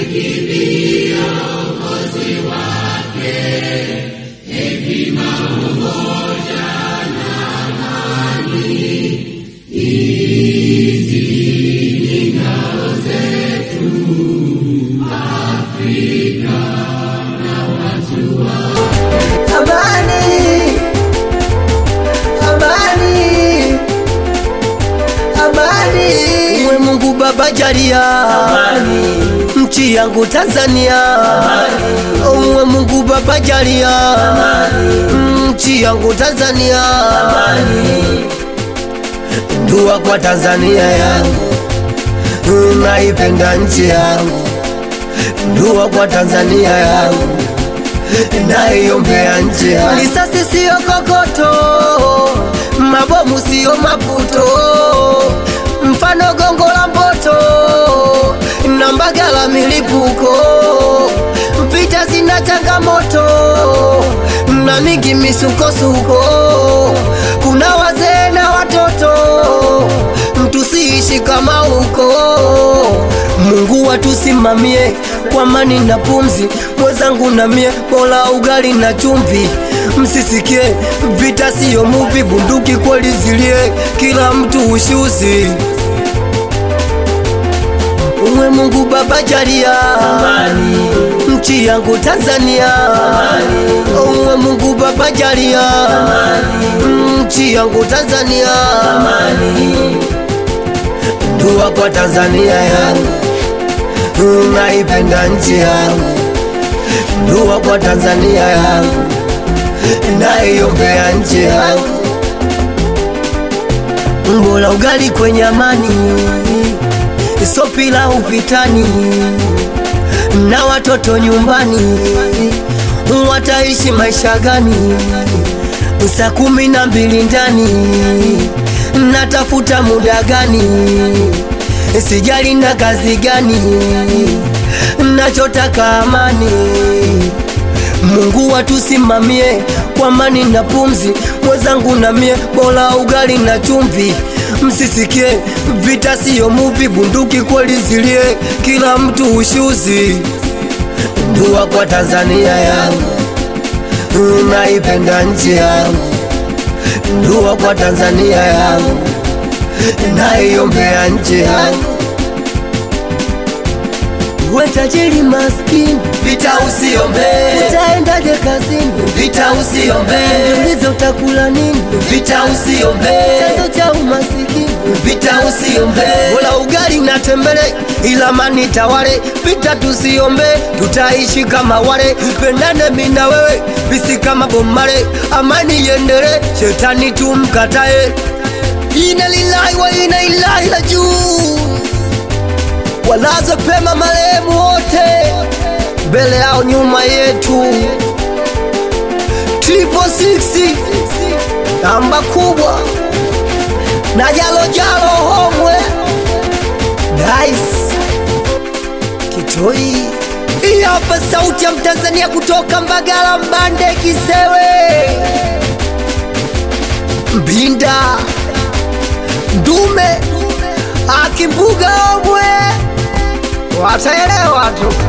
Amani, amani, amani. Uwe Mungu Baba jalia nchi yangu Tanzania. Uwe Mungu Baba jalia nchi yangu Tanzania. Dua kwa Tanzania yangu, naipenda nchi yangu. Dua kwa Tanzania yangu naiombea nchi yangu. Risasi siyo kokoto, mabomu siyo maputo, mfano gongo la mboto na mbagala milipuko. Vita zina changamoto na mingi misukosuko, kuna wazee na watoto, tusiishi kama huko. Mungu watusimamie kwa amani na pumzi, mwenzangu na mie, bora ugali na chumvi. Msisikie vita siyo muvi, bunduki kweli zilie, kila mtu ushuzi. Uwe Mungu Baba jalia nchi yangu Tanzania. Uwe Mungu Baba jalia nchi yangu Tanzania. Dua kwa Tanzania yangu, naipenda nchi yangu. Dua kwa Tanzania yangu, naiombea nchi yangu. Mbola ugali kwenye amani, so pilau vitani, na watoto nyumbani, wataishi maisha gani? Saa kumi na mbili ndani, natafuta muda gani? Sijali na kazi gani, nachotaka amani. Mungu watusimamie kwa amani na pumzi, mwenzangu na mie, bora ugali na chumvi. Msisikie vita siyo muvi, bunduki kweli zilie, kila mtu ushuzi. Dua kwa Tanzania yangu, naipenda nchi yangu. Dua kwa Tanzania yangu, naiombea nchi yangu. We tajiri maskini, Vita usiombe, utaendaje kazini? vita usiombe, Uliza utakula nini? vita usiombe, Chanzo cha umasikini vita usiombe, Bola ugali na tembele ila mani tawale, vita tusiombe, tutaishi kama wale, pendane mimi na wewe, bisi kama bomale, amani iendele, shetani tumkatae. Ina lillahi wa ina ilahi la juu, walaze pema marehemu wote, mbele yao nyuma yetu, triple six namba kubwa na jalo jalo homwe Nice Kitoi Hii hapa sauti ya Mtanzania kutoka Mbagala Mbande Kisewe Mbinda Ndume Akimbuga omwe Wataelewa tu